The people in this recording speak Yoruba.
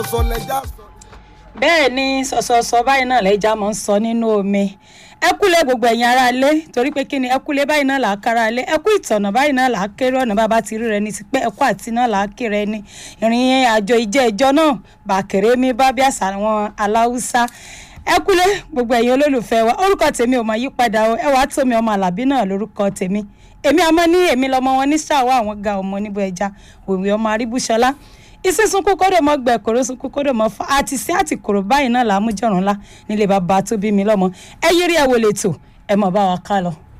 sọlẹjà sọ. bẹ́ẹ̀ ni sọ̀sọ̀sọ̀ báyìí náà lẹ́jà máa ń sọ nínú omi ẹ kúlẹ̀ gbogbo ẹ̀yin ará ilé torí pé kí ni ẹ kúlẹ̀ báyìí náà là á kára ilé ẹ kú ìtọ̀nà báyìí náà là á kéré ọ̀nà bàbá ti rí rẹ ní ti pẹ́ ẹ kú àti náà là á kéré ẹni ìrìn àjò ìjẹ́ ìjọ náà bàkèrè mi bá bí àṣà àwọn aláwùsá ẹ kúlẹ̀ gbogbo ẹ̀yin olólùfẹ́ wa orúkọ tèmi ò mọ yí padà o ẹ wàá tómi ọmọ àlàbí náà lórúkọ tèmi èmi àmọ́ ní èmi lọmọ wọn ní ṣàwọ́ àwọn ga ọmọ níbo ẹja òwe ọmọ aríbúṣọlá ìsísun kókódò mọ gbẹ kóró sun kókódò mọ fún àti sí àti kòrò báyìí náà làá mú jọrùn ńlá nílé bàbá tó bí mi lọ́mọ ẹ yírí ẹ wò lè tò ẹ mọ bá wa ká lọ.